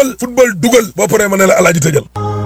football dugal boo paree ma ne la alaaji tëjal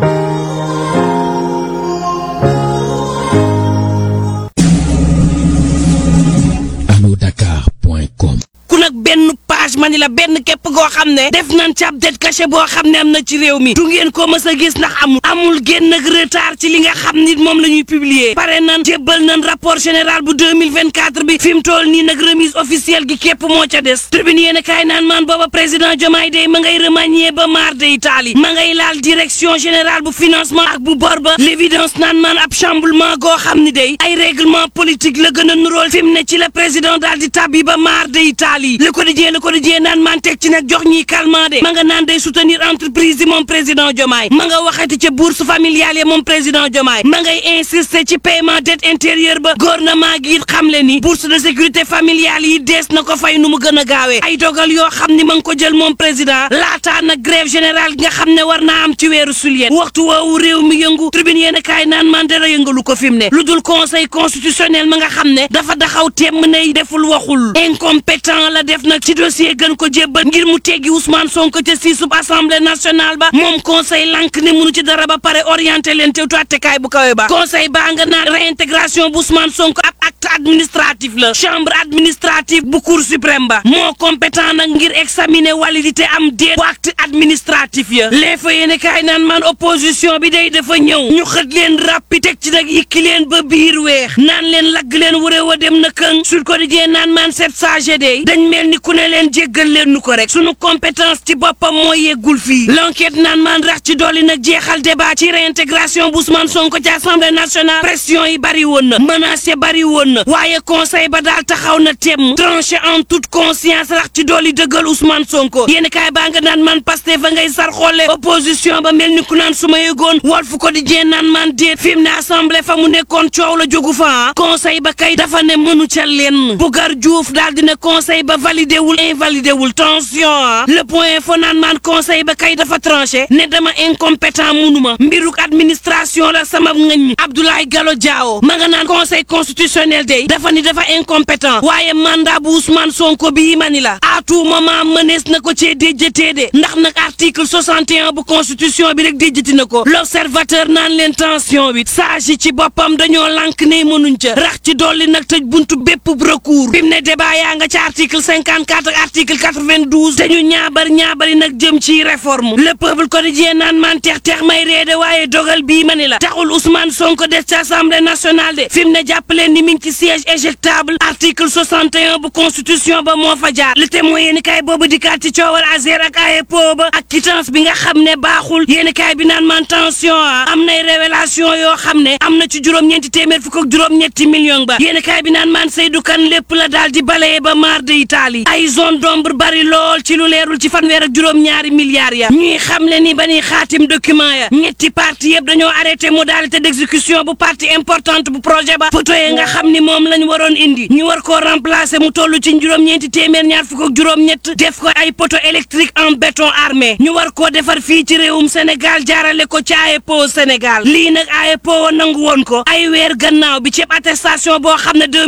alodakar.com ku nag benn page ma ni la benn képp goo xam ne def nañ ci ab det caché boo xam ne am na ci réew mi du ngeen ko mës a gis ndax amul amul génn ak retard ci li nga xam ni moom la ñuy publier pare nan jébbal nan rapport général bu 2024 bi fi mu toll nii nag remise officielle gi képp moo ca des tribune yéen a kaay naan maan booba président Diomaye day ma ngay remanier ba maar de Italie ma ngay laal direction générale bu financement ak bu bor ba l'évidence naan maan ab chamboulement goo xam ni day ay règlement politique la gën a nuróol fi mu ne ci la président daal di tabbi ba maar de Italie le quotidien le quotidien naan maan teg ci nag jox ñiy calmant de ma nga naan day soutenir entreprise yi moom président Diomaye ma nga waxati ca bourse familiale yi moom président Diomaye ma ngay insister ci paiement dette intérieure ba gouvernement gi it xam le ni bourse de sécurité familiale yi dees na ko fay nu mu gën a gaawee ay dogal yoo xam ni ma nga ko jël moom président laataa nag grève générale gi nga xam ne war naa am ci weeru suliet waxtu woowu réew mi yëngu tribune yéen a kaay naan man dara yëngalu ko fi mu ne lu dul conseil constitutionnel ma nga xam ne dafa daxaw temm ne deful waxul incompétent la def nag ci dossier gën ko jébbal ngir mu teggi Ousmane Sonko ca si sub assemblée nationale ba moom conseil lank ne munu ci dara ba pare orienté leen te tuwattekaay bu kawe ba conseil baa nga naan réintégration bu Ousmane Sonko ab acte administratif la chambre administrative bu cour suprême ba moo compétent nag ngir examiner validité am déet bu acte administratif ya les fa yéene kaay naan man opposition bi day dafa ñëw ñu xët leen rappi teg ci nag yikki leen ba biir weex naan leen lagg leen wuré wa dem na këng sur quotidien naan man sept sage day dañ mel ni ku ne leen jéggal leen nu ko rek sunu compétence ci boppam moo yeggul fii l'enquête naan man rax ci dolli nag jeexal débat ci réintégration bu Ousmane Sonko ci assemblée nationale pression yi bari woon na menace yi bari woon na waaye conseil ba daal taxaw na temm tranché en toute conscience rax ci dolli dëggal Ousmane Sonko yéen kaay baa nga naan man Pastef fa ngay sar xoole opposition ba mel ni ku naan su ma yëgoon Walf Quotidien naan man déet fi mu ne assemblée fa mu nekkoon coow la jógu fa conseil ba kay dafa ne mënu ca lenn Bougar Diouf daal dina conseil ba validé wul invalidé wul tension ah le point fo naan man conseil ba kay dafa tranché ne dama incompétent munuma mbiruk administration la sama ngañ Abdoulaye Gallo Diawo ma nga naan conseil constitutionnel day dafa ni dafa incompétent waaye mandat bu Ousmane Sonko bii ma ni la à tout moment mënees na ko cee déjjatee de ndax nag article 61 bu constitution bi rek déjjati na ko l'observateur naan leen tension bi sage yi ci boppam dañoo lànk ne mënuñ ca rax ci dolli nag tëj buntu bépp recours bi mu ne débat yaa nga ci article 54 ak article 92 dañu ñaabar ñaabari nag jëm ci réforme le peuple quotidien naan man teex teex may reede waaye dogal bii ma ni la taxul Ousmane Sonko des ci assemblée nationale de fi mu ne jàppaleen ni mi ngi ci siège éjectable article 61 bu constitution ba moo fa jaar le témoin yéen kaay boobu dikkaat ci coowal Azer ak AEPO ba ak quittance bi nga xam ne baaxul yéen kaay bi naan man tension ah am nay révélation yoo xam ne am na ci juróom-ñeenti téeméer fukk ak juróom-ñetti million ba yéen kaay bi naan man Seydou Kane lépp la daal di balayé ba maar de Italie ay zone d'ombre bari lool ci lu leerul ci fanweer ak juróom-ñaari milliards ya ñuy xam le ni ba ñuy xaatim document ya ñetti parti yëpp dañoo arrêté modalité d'exécution bu partie importante bu projet ba poto yi nga xam ni moom lañ waroon indi ñu war koo remplacer mu toll ci juróom-ñeenti téeméer ñaar fukk ak juróom-ñett def ko ay poto électrique en béton armé ñu war koo defar fii ci réewum Sénégal jaarale ko ci AEPO Sénégal lii nag AEPO nangu woon ko ay weer gannaaw bi ceeb attestation boo xam ne